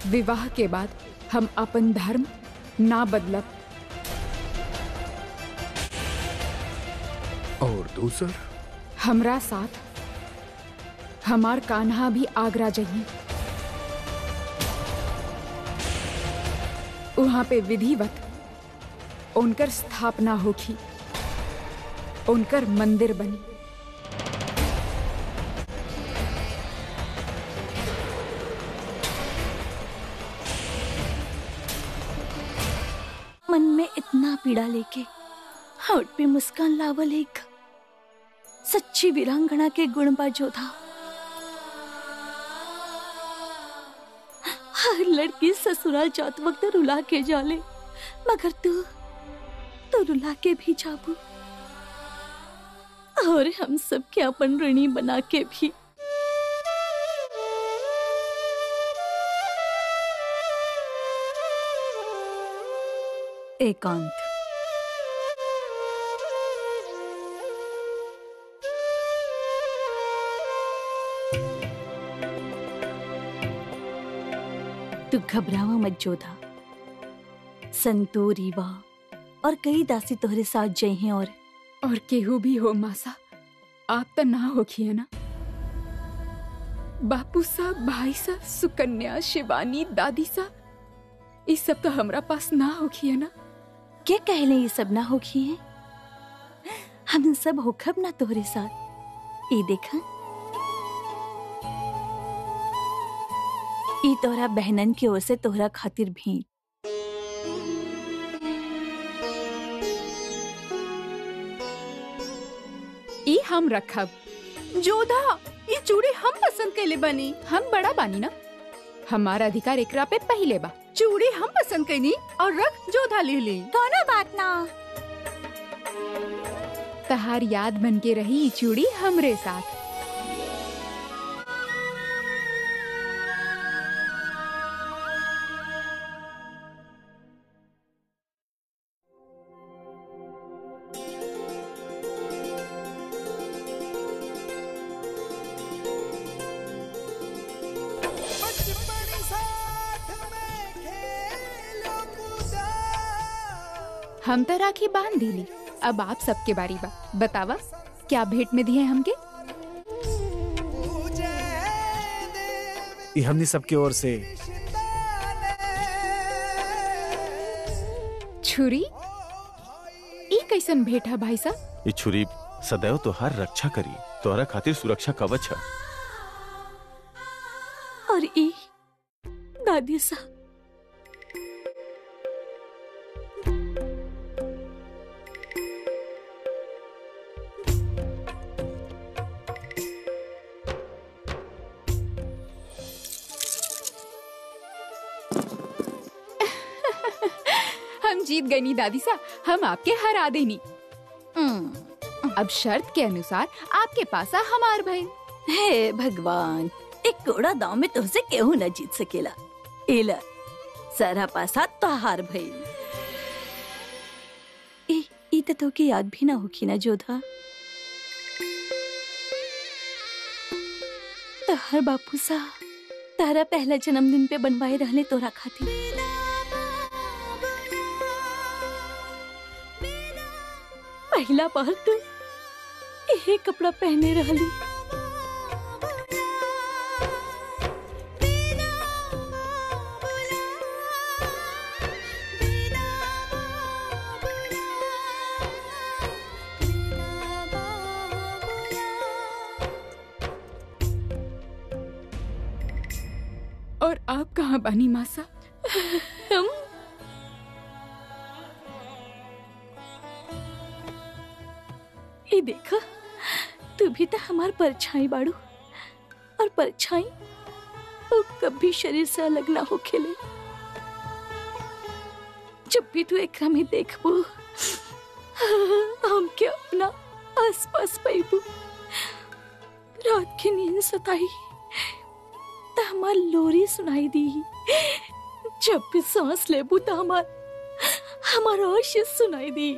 विवाह के बाद हम अपन धर्म ना बदलब और दूसर हमरा साथ हमार कान्हा भी आगरा जाइए वहां पे विधिवत उनकर स्थापना होगी उनकर मंदिर बनी मन में इतना पीड़ा लेके होठ पे मुस्कान लावल एक सच्ची वीरांगना के गुण बा जोधा हर लड़की ससुराल जात वक्त रुला के जाले मगर तू तो रुला के भी जाबू और हम सब के अपन ऋणी बना के भी एकांत तू घबरावा मत जोधा संतो रीवा और कई दासी तोहरे साथ जई हैं और और केहू भी हो मासा आप तो ना होखिए ना बापू साहब भाई साहब सुकन्या शिवानी दादी साहब ये सब तो हमरा पास ना होखिए ना क्या कहले ये सब ना होखी है हम सब होखब ना तोहरे साथ ये देखा ई तोहरा बहनन की ओर से तोहरा खातिर भेंट ई हम रखब जोधा ये चूड़ी हम पसंद कैले बनी हम बड़ा बानी ना हमारा अधिकार एकरा पे पहले बा चूड़ी हम पसंद कैनी और रख जोधा ले ली कोनो बात ना तहार याद बन के रही ई चूड़ी हमरे साथ हम तो राखी बांध दिली अब आप सबके बारी बा बतावा क्या भेंट में दिए हमके ये हमनी सबके ओर से छुरी ई कैसन भेंट है भाई साहब ये छुरी सदैव तोहार रक्षा करी तोहरा खातिर सुरक्षा कवच है और ई दादी सा हम जीत गए नी दादी सा हम आपके हरा देनी अब शर्त के अनुसार आपके पास आ हमार भाई हे भगवान एक कोड़ा दाव में तुझसे केहू न जीत सकेला एला सारा पासा तोहार भई ए ई त तोके याद भी ना होखी ना जोधा तोहर बापू सा तारा पहला जन्मदिन पे बनवाए रहले तोरा खातिर पहला बार तू यही कपड़ा पहने रहली और आप कहाँ बानी मासा हम ये देखा तू भी तो हमार परछाई बाड़ू और परछाई वो कभी शरीर से अलग ना हो खेले जब भी तू एकरा में देखबो हम के अपना आसपास पैबू रात की नींद सताई तो हमार लोरी सुनाई दी जब भी सांस लेबू तो हमार हमारा आशीष सुनाई दी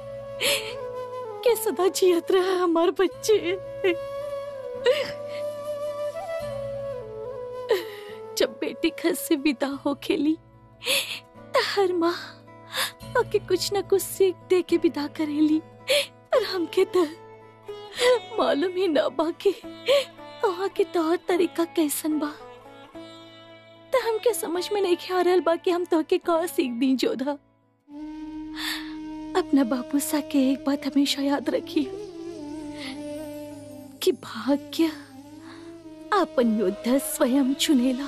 के सदा जियत रहा हमार बच्चे जब बेटी घर से विदा हो खेली त हर माँ ओके कुछ न कुछ सीख दे के विदा करेली पर हमके तो मालूम ही ना बा कि वहाँ के तौर तरीका कैसन बा त हमके समझ में नहीं आ रहल बा कि हम तोहके का सीख दी जोधा अपना बापू सा के एक बात हमेशा याद रखी कि भाग्य अपन योद्धा स्वयं चुनेला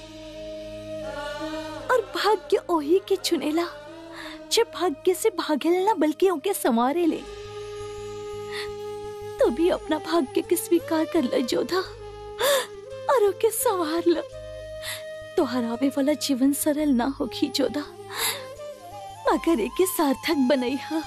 और भाग्य ओही के चुनेला जब भाग्य से भागेला ना बल्कि उनके संवारे ले तो भी अपना भाग्य के स्वीकार कर ल जोधा और ओके संवार ल तो हरावे वाला जीवन सरल ना होगी जोधा मगर एके सार्थक बनई हा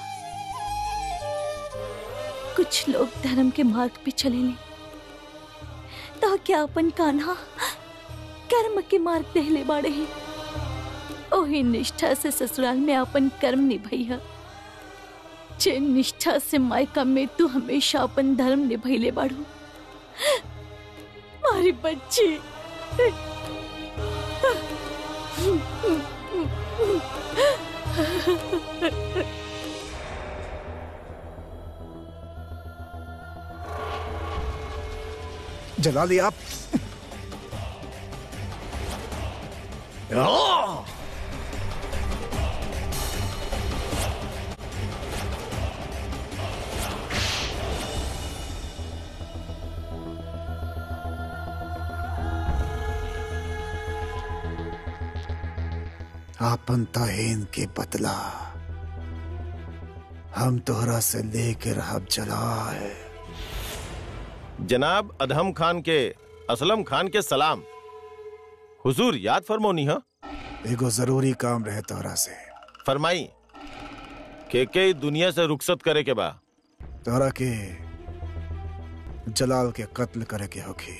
कुछ लोग धर्म के मार्ग पे चले ले तो क्या अपन कान्हा कर्म के मार्ग देहले बाड़े ही ओही निष्ठा से ससुराल में अपन कर्म निभैया जे निष्ठा से मायका में तू हमेशा अपन धर्म निभैले बाड़ू मारी बच्ची जला लिया आप आ! आपन ताहीन के बदला हम तोहरा से लेके रहब जला है जनाब अदहम खान के असलम खान के सलाम हुजूर याद फरमोनी हा एगो जरूरी काम रहे तोहरा से फरमाई के के दुनिया से रुखसत करे के बा तोहरा के जलाल के कत्ल करे के होखी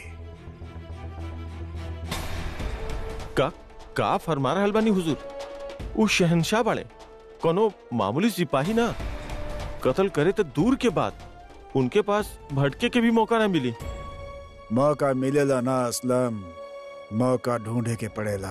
का का फरमा रहल बानी हुजूर उ शहनशाह बाड़े कोनो मामूली सिपाही ना कत्ल करे तो दूर के बात उनके पास भटके के भी मौका ना मिली मौका मिलेला ना असलम मौका ढूंढे के पड़ेला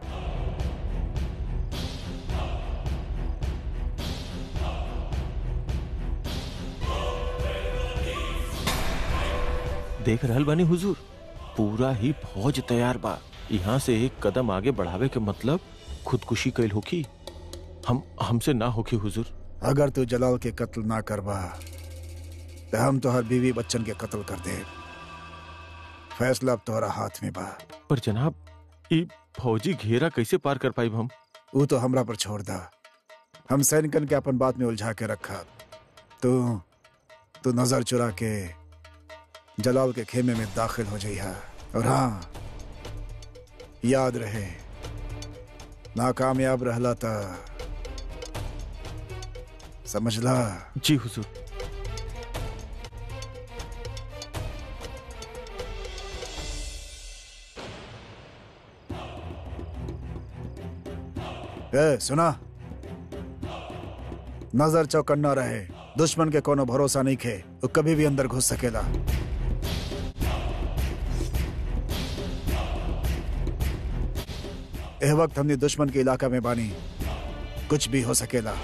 देख रहल बानी हुजूर पूरा ही फौज तैयार बा यहाँ से एक कदम आगे बढ़ावे के मतलब खुदकुशी कैल होखी हम हमसे ना होखी हुजूर अगर तू जलाल के कत्ल ना करबा तो हम तोहर बीवी बच्चन के कत्ल कर दे फैसला अब तोहरा हाथ में बा पर जनाब ई फौजी घेरा कैसे पार कर पाई हम वो तो हमरा पर छोड़ दा हम सैनिकन के अपन बात में उलझा के रखा तू तू नजर चुरा के जलाल के खेमे में दाखिल हो जाइहा और हाँ याद रहे नाकामयाब रहला था समझला जी हुजूर ए सुना नजर चौकन्ना रहे दुश्मन के कोनो भरोसा नहीं खे वो कभी भी अंदर घुस सकेला एह वक्त हमने दुश्मन के इलाका में बानी कुछ भी हो सकेला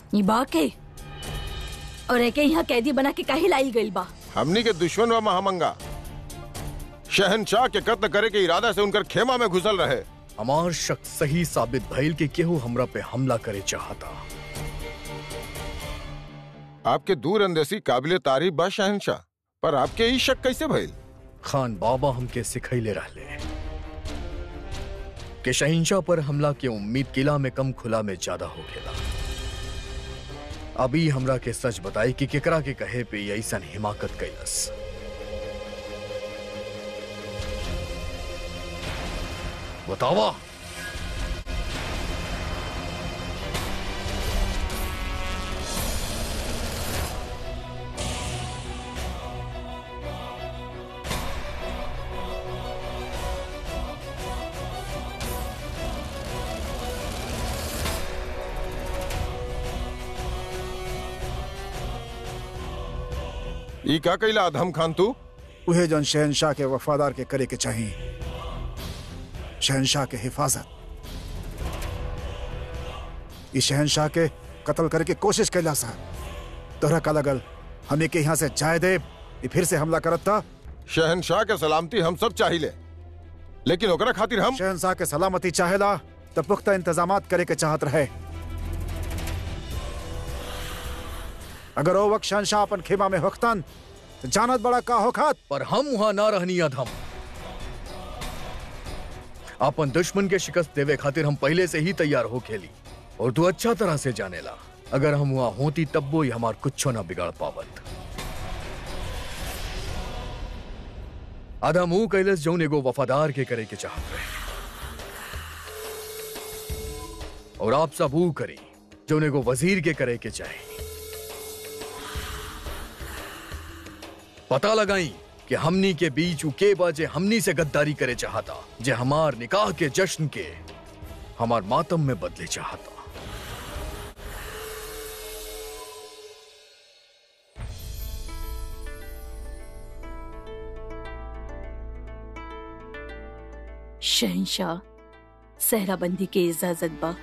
ई बा के और एके यहाँ कैदी बना के काहे लाई गइल बा हमनी के दुश्मन व महामंगा शहनशाह के कत्ल करे के इरादा से उनकर खेमा में घुसल रहे हमार शक सही साबित भइल कि केहू हमरा पे हमला करे चाहता आपके दूर अंदेसी काबिल तारीफ बा शहनशाह पर आपके ई शक कैसे भइल खान बाबा हमके सिखैले रहले कि शहिंशाह पर हमला के उम्मीद किला में कम खुला में ज्यादा हो खेला अभी हमरा के सच बताई कि केकरा के कहे पे ये ऐसन हिमाकत कैलस बतावा ई का कैला अधम खान तू उहे जौन शहनशाह के वफादार के करे के चाहिए शहनशाह के हिफाजत इस शहनशाह के कत्ल करे के कोशिश कैला सा तोहरा का लगल हमें के यहाँ से जाए दे ई फिर से हमला करत था शहनशाह के सलामती हम सब चाहिए लेकिन ओकरा खातिर हम शहनशाह के सलामती चाहेला तो पुख्ता इंतजाम करे के चाहत रहे अगर ओ वक्त शहनशाह अपन खेमा में होखतन तो जानत बड़ा का होखत पर हम वहां ना रहनी अधम अपन दुश्मन के शिकस्त देवे खातिर हम पहले से ही तैयार हो खेली और तू अच्छा तरह से जानेला अगर हम वहां होती तब वो ही हमार कुछ ना बिगाड़ पावत अधम ऊ कैलस जौन एगो वफादार के करे के चाहत रहे और आप सब ऊ करी जौन एगो वजीर के करे के चाहे पता लगाई कि हमनी के बीच उ के बाजे हमनी से गद्दारी करे चाहता जे हमार निकाह के जश्न के हमार मातम में बदले चाहता शहनशाह सहराबंदी के इजाजत बा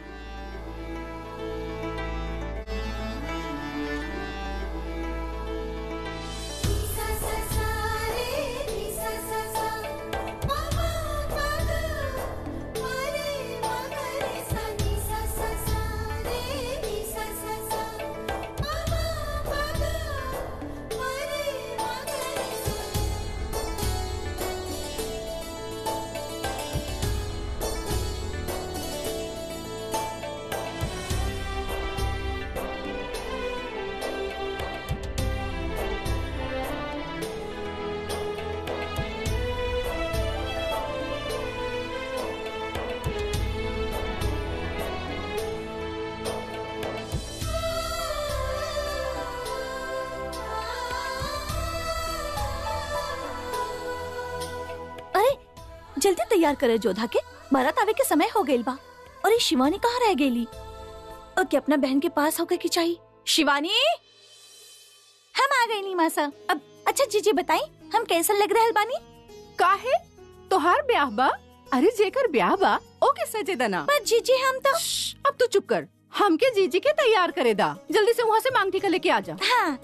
अरे जल्दी तैयार करे जोधा के बारात आवे के समय हो गइल बा और ये शिवानी कहाँ रह गईली और क्या अपना बहन के पास होकर की चाहिए शिवानी हम आ गए नी मासा अब अच्छा जीजी बताई हम कैसे लग रहल बानी काहे तोहार ब्याह बा अरे जेकर ब्याह बा ओके सजे दना पर जीजी हम तो श्श, अब तू चुप कर हमके जीजी के तैयार करे दा जल्दी से वहाँ से मांग टीका लेके आ जा हाँ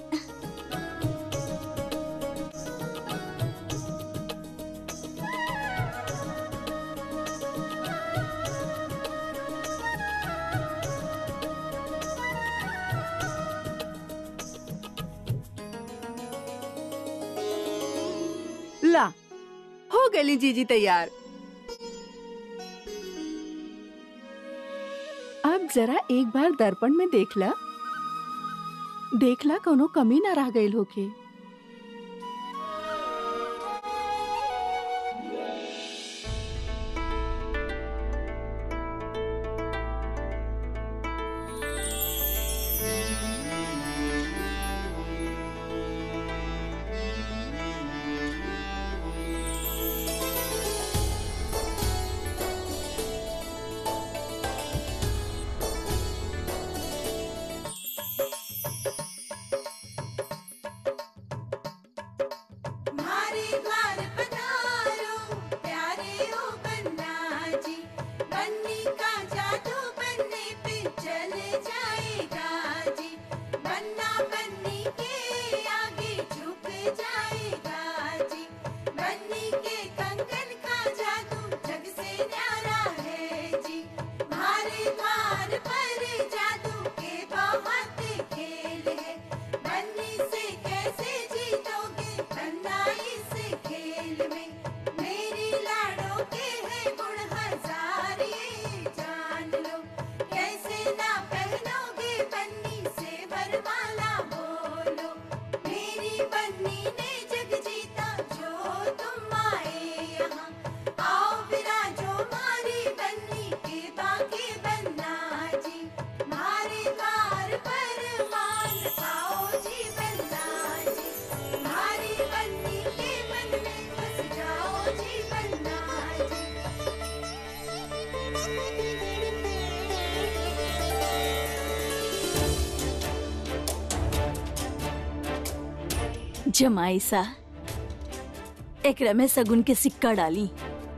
ला हो गई जीजी तैयार अब जरा एक बार दर्पण में देखला देखला कोनो कमी ना रह गई होके जमाई सा एकरा में सगुन के सिक्का डाली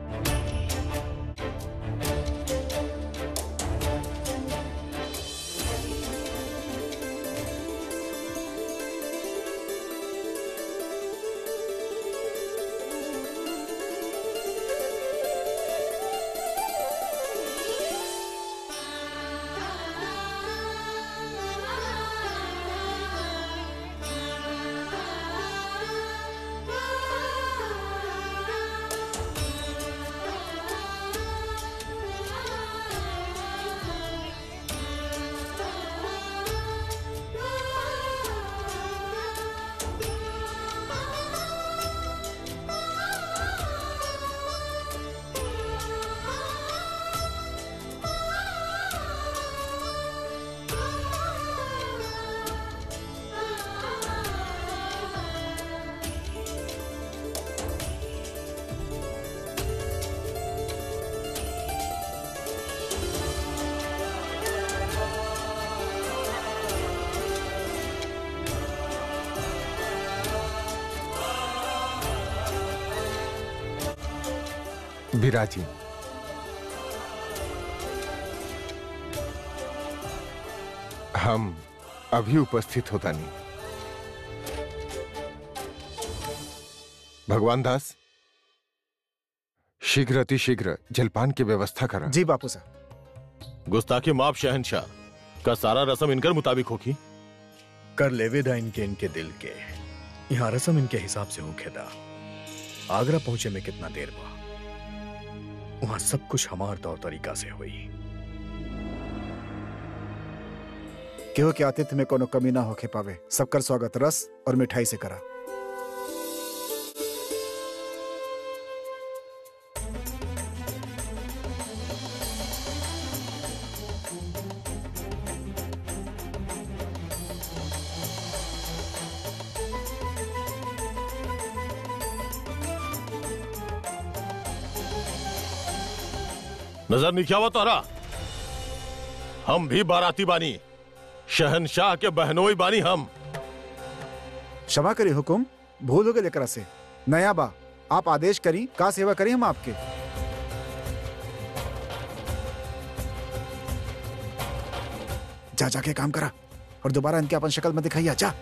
विराजी हम अभी उपस्थित होता नहीं भगवान दास शीघ्र अतिशीघ्र जलपान की व्यवस्था करा जी बापू साहब गुस्ताखी माफ शहनशाह का सारा रसम इनकर मुताबिक होगी कर लेवेदा इनके इनके दिल के यहाँ रसम इनके हिसाब से हो खेदा आगरा पहुंचे में कितना देर बा वहां सब कुछ हमार तौर तरीका से हुई केहू के आतिथ्य में कोनो कमी ना होके पावे सबकर स्वागत रस और मिठाई से करा नजर नहीं क्या हुआ तारा हम भी बाराती बानी शहनशाह के बहनोई बानी हम क्षमा करी हुकुम भूल हो गए लेकर से नया बा आप आदेश करी का सेवा करी हम आपके जा जाके काम करा और दोबारा इनके अपन शक्ल में दिखाइया जा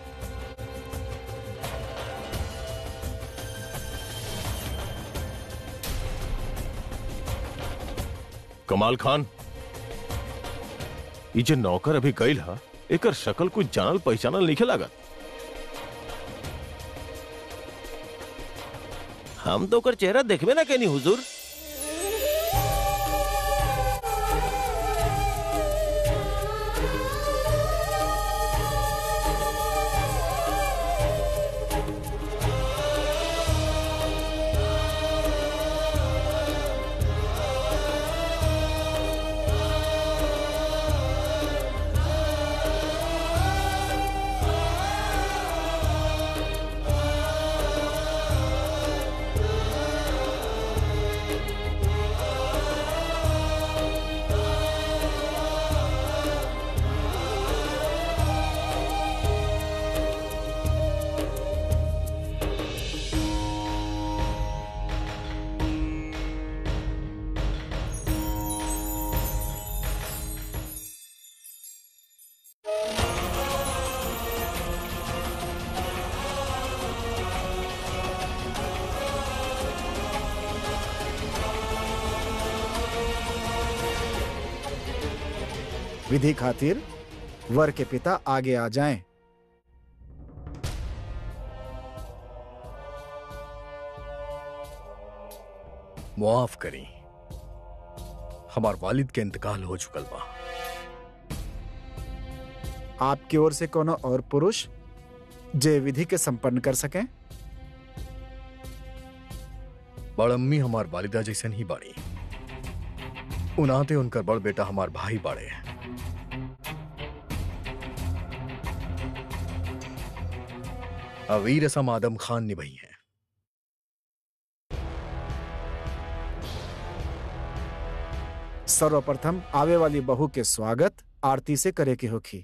कमाल खान ये जे नौकर अभी गईल हा एकर शकल कुछ जानल पहचानल नहीं लागत हम तो ओकर चेहरा देखबे ना केनी हुजूर विधि खातिर वर के पिता आगे आ जाएं मुआफ करी हमार वालिद के इंतकाल हो चुकल बा आपकी ओर से कोनो और पुरुष जे विधि के संपन्न कर सकें बड़ अम्मी हमार वालिदा जैसन ही बाड़ी उनाते उनकर बड़ बेटा हमार भाई बाड़े अवीर रसम आदम खान निभाई है सर्वप्रथम आवे वाली बहू के स्वागत आरती से करे के होखी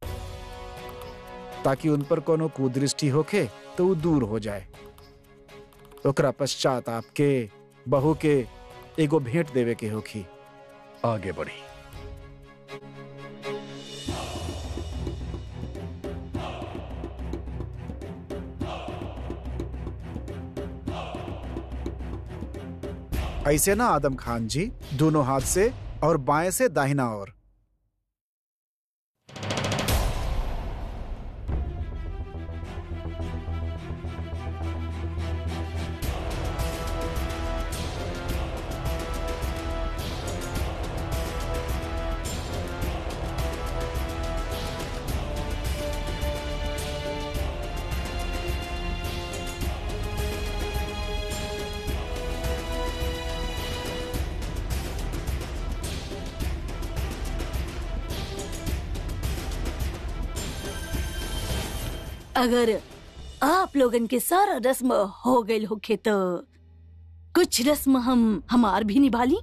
ताकि उन पर कोनो कुदृष्टि होखे तो वो दूर हो जाए ओकरा पश्चात आपके बहू के एगो भेंट देवे के होखी आगे बढ़ी ऐसे ना आदम खान जी दोनों हाथ से और बाएं से दाहिना ओर अगर आप लोगन के सारा रस्म हो गई होखे तो कुछ रस्म हम हमार भी निभा ली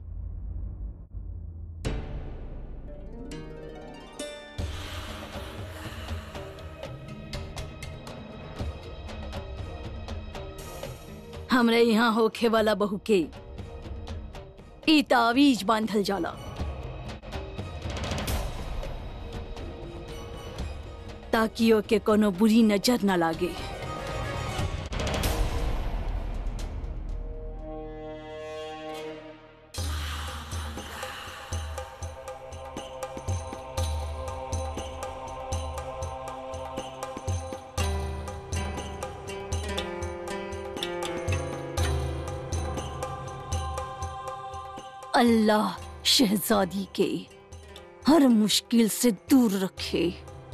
हमरे यहाँ होखे वाला बहू के ई तावीज बांधल जाला ताकि ओके कोनो बुरी नजर न लागे अल्लाह शहजादी के हर मुश्किल से दूर रखे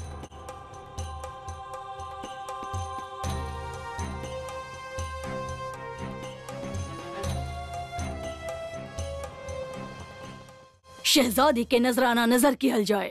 शहजादी के नजराना नजर किहल जाए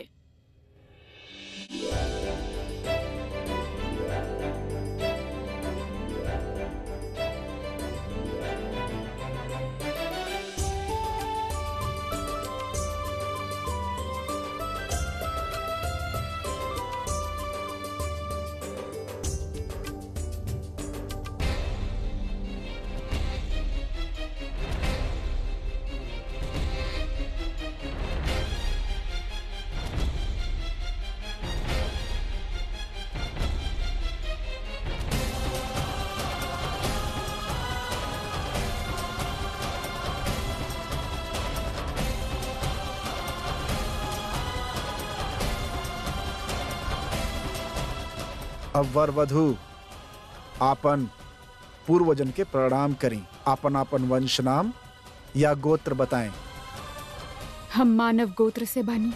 अब वर वधु आपन पूर्वजन के प्रणाम करी आपन आपन वंश नाम या गोत्र बताएं हम मानव गोत्र से बनी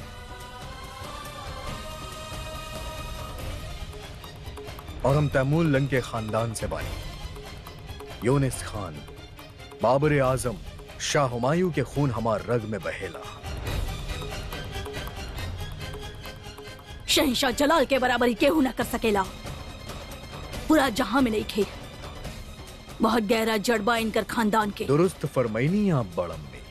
और हम तैमूर लंग के खानदान से बानी यूनिस खान बाबर आजम शाह हुमायूं के खून हमार रग में बहेला शहनशाह जलाल के बराबरी केहू न कर सकेला पूरा जहां में नहीं खे बहुत गहरा जड़बा इनकर खानदान के दुरुस्त फरमैनी आप बड़म में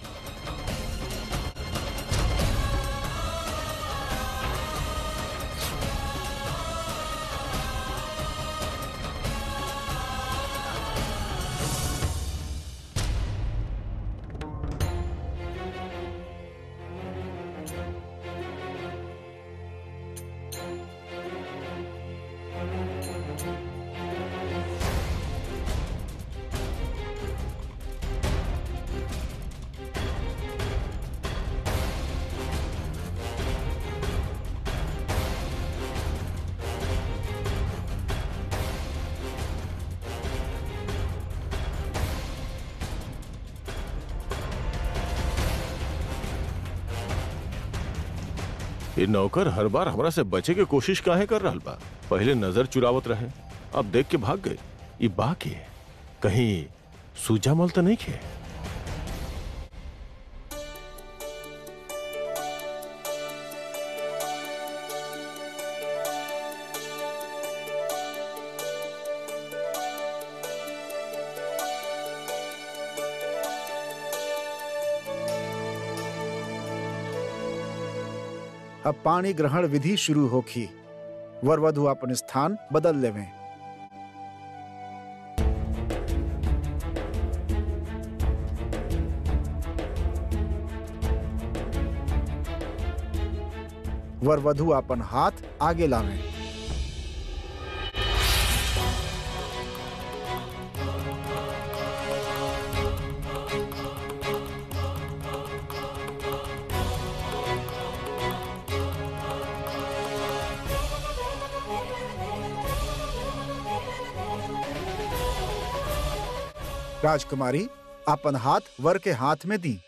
ये नौकर हर बार हमरा से बचे के कोशिश काहे कर रहल बा पहले नजर चुरावत रहे अब देख के भाग गए ये बा के कहीं सूजा मल तो नहीं खे अब पानी ग्रहण विधि शुरू होखी वर वधु अपन स्थान बदल लेवे वर वधु अपन हाथ आगे लावे राजकुमारी अपन हाथ वर के हाथ में दी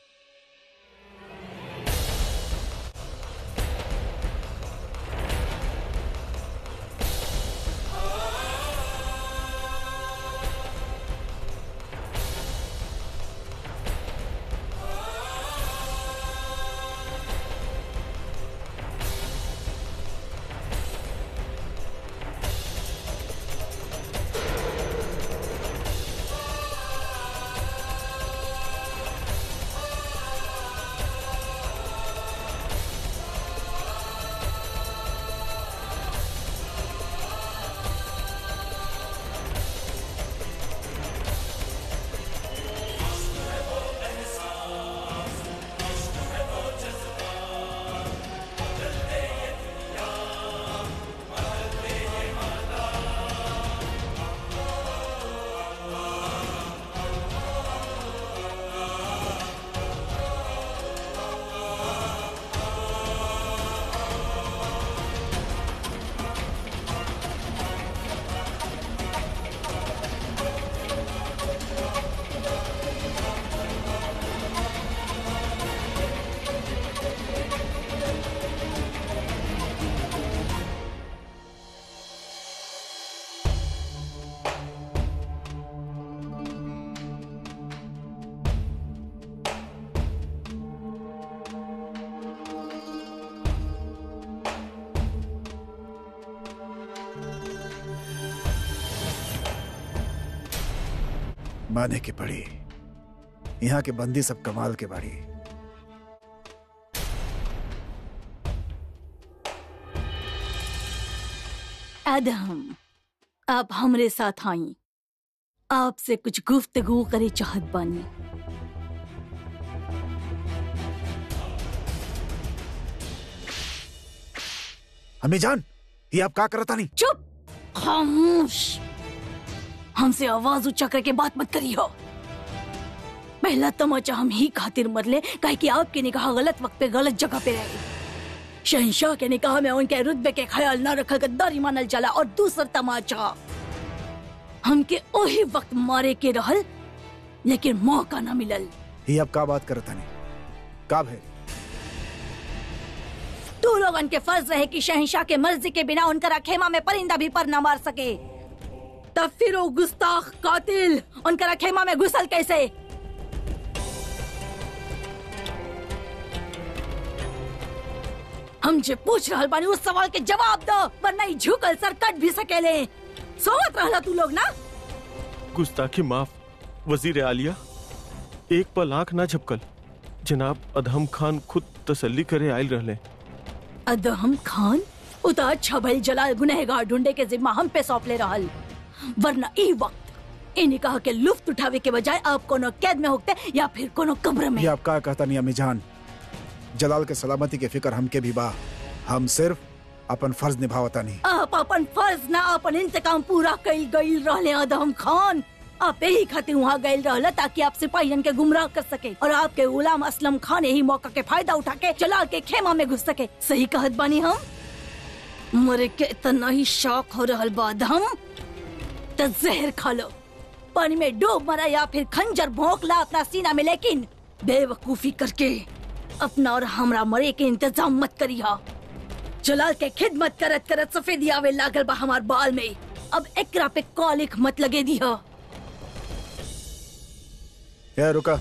माने की पड़ी यहाँ के बंदी सब कमाल के बाड़ी एडम आप हमरे साथ आई आपसे कुछ गुफ्तगू करे चाहत बानी अम्मी जान ये आप का करता नहीं चुप खामोश हमसे आवाज ऊंचा करके बात मत करियो पहला तमाचा हम ही खातिर मरले काहे कि आपके निकाह गलत वक्त पे गलत जगह पे रहे शहनशाह के निकाह में उनके रुतबे के ख्याल न रखल गद्दारी मानल जाला और दूसर तमाचा हमके ओही वक्त मारे के रहल लेकिन मौका न मिलल ये आप का बात करता नहीं का है तू लोगन के फर्ज रहे कि शहनशाह के मर्जी के बिना उनका खेमा में परिंदा भी पर न मार सके तब फिर वो गुस्ताख कातिल उनका खेमा में घुसल कैसे हम जे पूछ रहल बानी उस सवाल के जवाब दो वरना ही झुकल सर कट भी सकेले सोवत रहला तू लोग ना गुस्ताखी माफ वजीर आलिया एक पल आंख ना झपकल जनाब अदहम खान खुद तसल्ली करे आयल रहले अदहम खान उता अच्छा भइल जलाल गुनहगार ढूंढे के जिम्मा हम पे सौंप ले रहल वरना ई वक्त इ निकाह के लुफ्त उठावे के बजाय आप कोनो कैद में होते या फिर कोनो कब्र में ये आप का कहता नहीं अम्मी जान जलाल के सलामती के फिक्र हमके भी बा हम सिर्फ अपन फर्ज निभावता नहीं आप अपन फर्ज ना अपन इंतकाम पूरा कई गई रहले अदहम खान आप यही खातिर वहाँ गए रहले ताकि आप सिपाहियन के गुमराह कर सके और आपके गुलाम असलम खान यही मौका के फायदा उठा के जलाल के खेमा में घुस सके सही कहत बानी हम मरे के इतना ही शौक हो रहल बा अदहम तो जहर खा लो पानी में डूब मरा या फिर खंजर भोंक ला अपना सीना में लेकिन बेवकूफी करके अपना और हमरा मरे के इंतजाम मत करिया जलाल के खिदमत करत करत सफेदी आवे लागल बा हमार बाल में अब एकरा पे कॉलिक मत लगे दिया ये रुका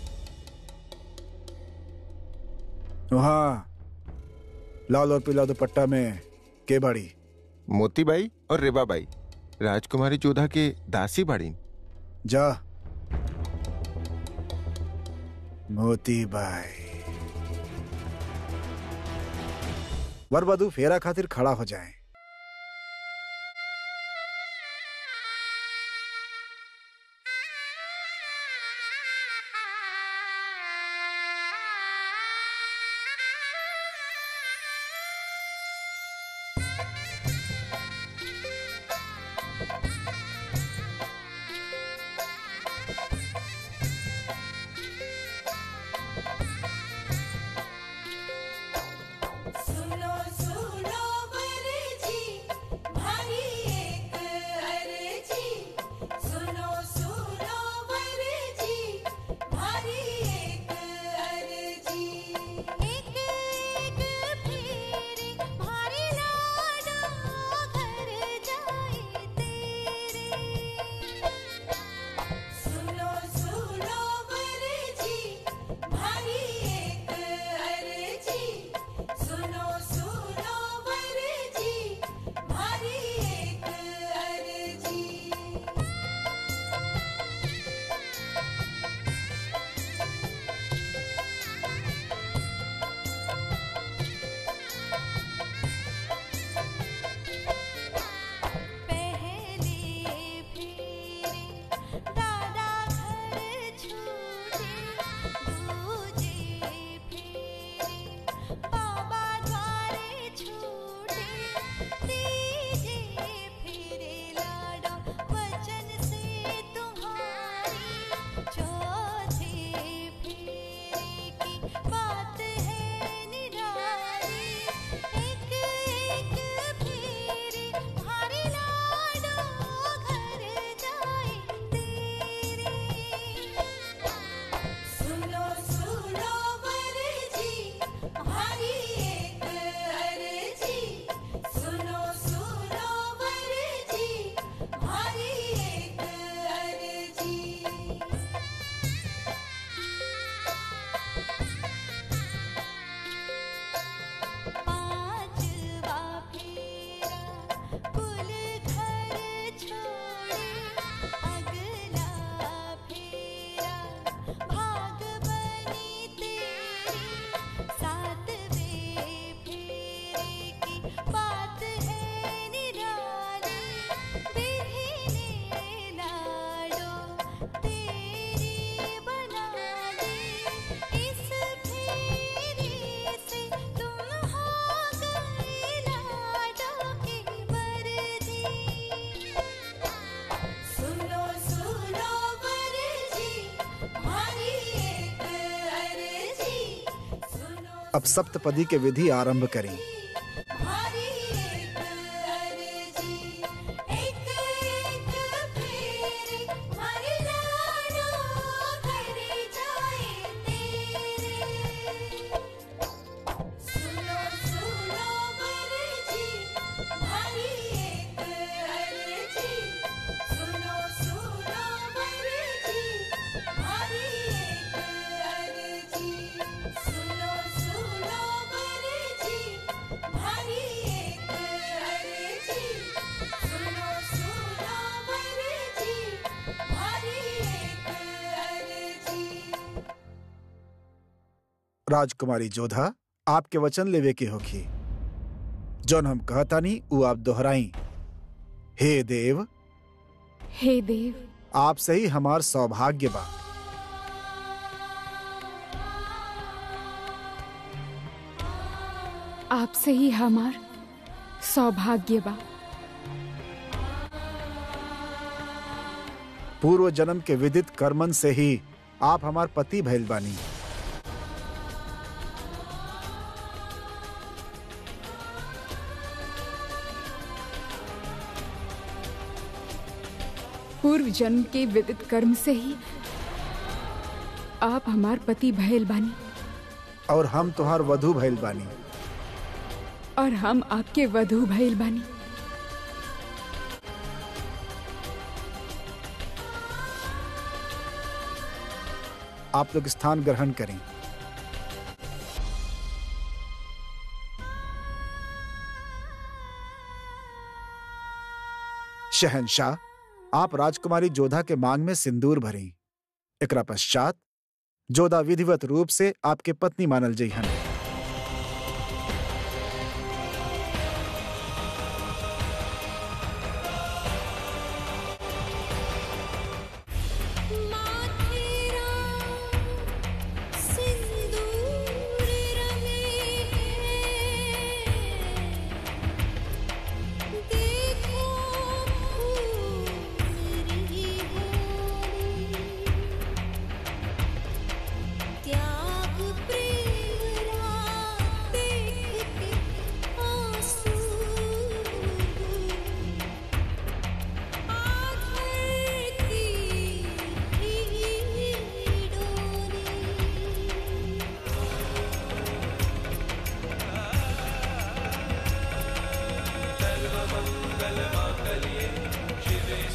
वहाँ लाल और पीला दुपट्टा में के बाड़ी मोतीबाई और रेबाबाई राजकुमारी जोधा के दासी बाड़ी जा मोती बाई वर वधु फेरा खातिर खड़ा हो जाएं। सुनो सुनो वरजी भारी एक अर्जी सुनो सुनो वरजी भारी एक अर्जी एक एक फेरे भारी लाडो घर जाए तेरे सुनो सुनो वरजी भारी एक अर्जी सुनो सुनो वरजी भारी एक अर्जी पहले फेरे दादा घर छूटे दूजे फेरे बाबा द्वारे छूटे तीजे फेरे लाडो वचन से तुम्हारी चौथे फेरे की बात है निराली एक एक फेरे भारी लाडो घर जाए तेरे सुनो सुनो वरजी भारी एक अर्जी सुनो सुनो वरजी भारी एक अर्जी पांचवा फेरा कुल घर छोड़े अगला फेरा भाग बनी तेरी सातवें फेरे की बात है निराली बिरहने लाडो तेरी बना दे इस फेरे से तुम हो गए लाडो की मर्जी सुनो सुनो वरजी भारी एक अर्जी सुनो अब सप्तपदी के विधि आरंभ करें भारी एक अर्जी एक एक फेरे भारी लाडो घर जाए तेरे सुनो सुनो वरजी भारी एक अर्जी सुनो सुनो वरजी भारी एक अर्जी सुनो सुनो वरजी भारी एक अर्जी सुनो सुनो वरजी भारी एक अर्जी राजकुमारी जोधा आपके वचन लेवे के होखी जौन हम कहतानी उ आप दोहराई हे देव हे देव आप सही हमार सौभाग्य बा आपसे ही हमार सौभाग्य बा पूर्व जन्म के विदित कर्मन से ही आप हमार पति भइल बानी पूर्व जन्म के विदित कर्म से ही आप हमार पति भैल बानी और हम तुहार वधु भइल बानी और हम आपके वधु भैल बानी आप लोग स्थान ग्रहण करें शहनशाह आप राजकुमारी जोधा के मांग में सिंदूर भरी एकरा पश्चात जोधा विधिवत रूप से आपके पत्नी मानल जइहन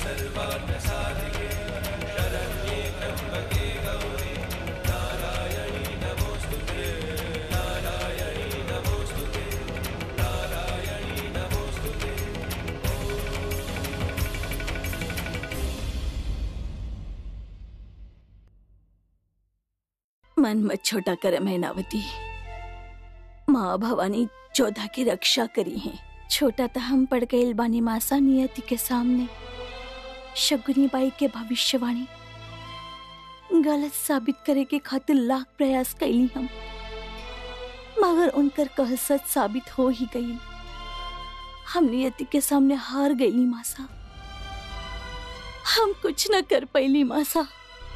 मन मत छोटा कर मैनावती माँ भवानी चौधा की रक्षा करी है छोटा तो हम पड़ गए बानी मासा नियति के सामने शगुनी बाई के भविष्यवाणी गलत साबित करे के खातिर लाख प्रयास कैली हम मगर उनकर कह सच साबित हो ही गई हम नियति के सामने हार गईली मासा हम कुछ न कर पैली मासा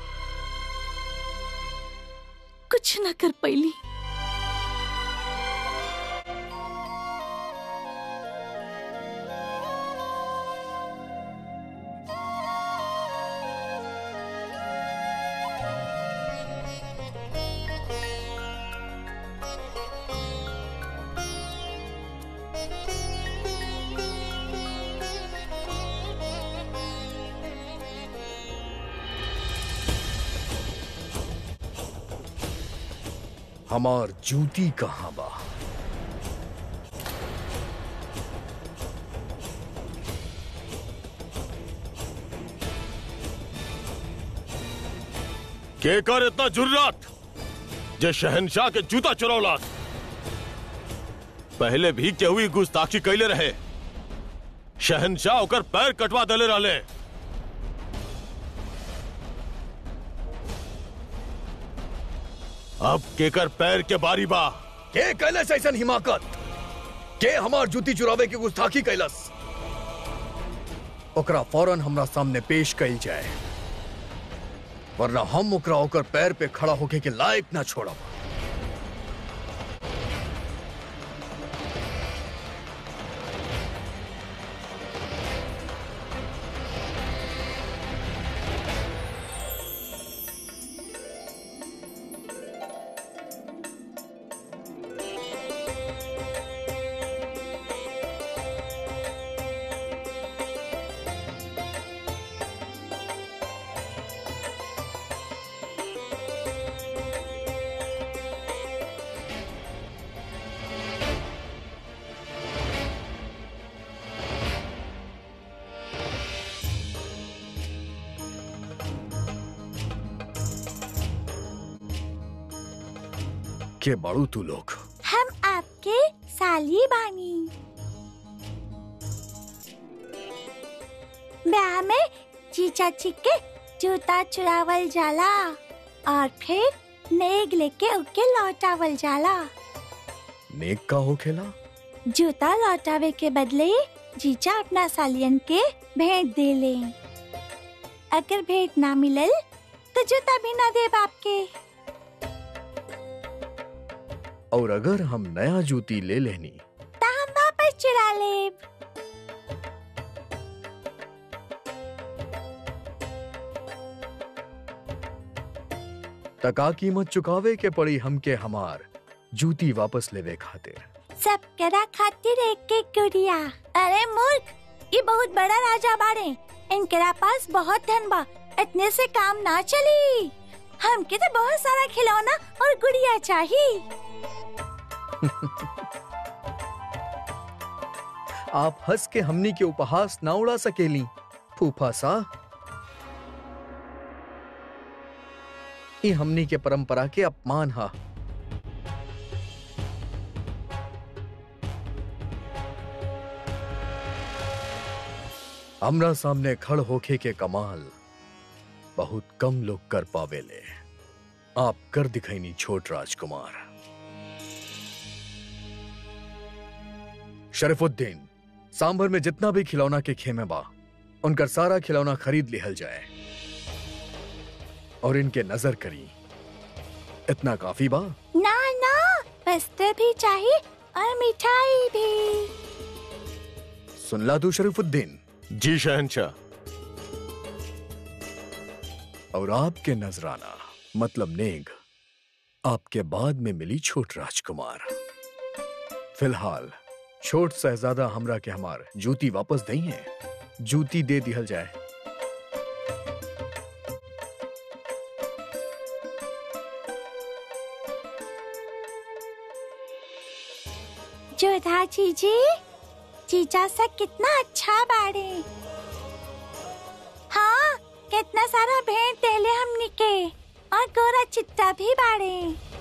कुछ न कर पैली हमार जूती कहाँ बा केकर इतना जुर्रात जे शहनशाह के जूता चुरौलास पहले भी केहुई गुस्ताखी कैले रहे शहनशाह ओकर पैर कटवा दले रहले अब केकर पैर के बारी बा के कैलस ऐसन हिमाकत के हमार जूती चुरावे की गुस्ताखी कैलस ओकरा फौरन हमरा सामने पेश कैल जाए वरना हम ओकरा ओकर पैर पे खड़ा होके के लायक ना छोड़ब के बड़ू तू लोग हम आपके साली बानी ब्याह में चीचा चिक्के जूता चुरावल जाला और फिर नेग लेके उके लौटावल जाला नेक का हो खेला जूता लौटावे के बदले जीजा अपना सालियन के भेंट दे ले अगर भेंट ना मिलल तो जूता भी ना दे बाप के और अगर हम नया जूती ले लेनी ता हम वापस चुरा लेब तका कीमत चुकावे के पड़ी हमके हमार जूती वापस लेवे खातिर सब करा खातिर एक एक गुड़िया अरे मूर्ख ये बहुत बड़ा राजा बाड़े इनकरा पास बहुत धन बा इतने से काम ना चली हमके तो बहुत सारा खिलौना और गुड़िया चाहिए आप हंस के हमनी के उपहास ना उड़ा सकेली फूफा सा ई हमनी के परंपरा के अपमान हा हमरा सामने खड़ होके के कमाल बहुत कम लोग कर पावेले आप कर दिखैनी छोट राजकुमार शरीफुद्दीन सांभर में जितना भी खिलौना के खेमे बा उनकर सारा खिलौना खरीद लिहल जाए और इनके नजर करी इतना काफी बा ना ना वस्त्र भी चाहिए और मिठाई भी सुनला तू शरीफुद्दीन जी शहनशाह और आपके नजराना मतलब नेग आपके बाद में मिली छोट राजकुमार फिलहाल छोट शहजादा हमरा के हमार जूती वापस दई है जूती दे दिहल जाए जोधा जीजी जीजा से कितना अच्छा बाड़े हाँ कितना सारा भेंट देले हमनी के और गोरा चिट्टा भी बाड़े